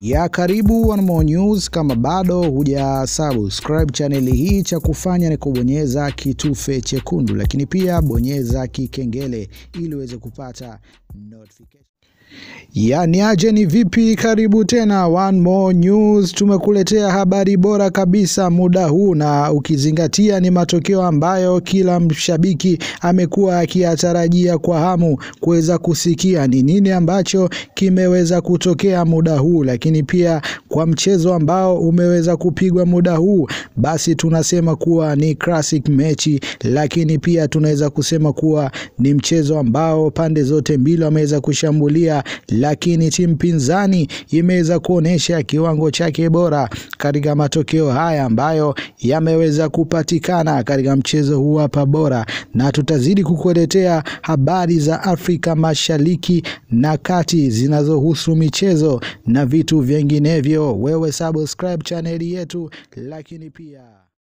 ya karibu One More News. Kama bado huja subscribe chaneli hii, cha kufanya ni kubonyeza kitufe chekundu, lakini pia bonyeza kikengele ili uweze kupata notification. Yani aje ni vipi? Karibu tena One More News, tumekuletea habari bora kabisa muda huu, na ukizingatia ni matokeo ambayo kila mshabiki amekuwa akiyatarajia kwa hamu kuweza kusikia ni nini ambacho kimeweza kutokea muda huu, lakini pia kwa mchezo ambao umeweza kupigwa muda huu, basi tunasema kuwa ni classic mechi, lakini pia tunaweza kusema kuwa ni mchezo ambao pande zote mbili wameweza kushambulia lakini timu pinzani imeweza kuonyesha kiwango chake bora katika matokeo haya ambayo yameweza kupatikana katika mchezo huu hapa bora, na tutazidi kukuletea habari za Afrika Mashariki na Kati zinazohusu michezo na vitu vinginevyo. Wewe subscribe chaneli yetu, lakini pia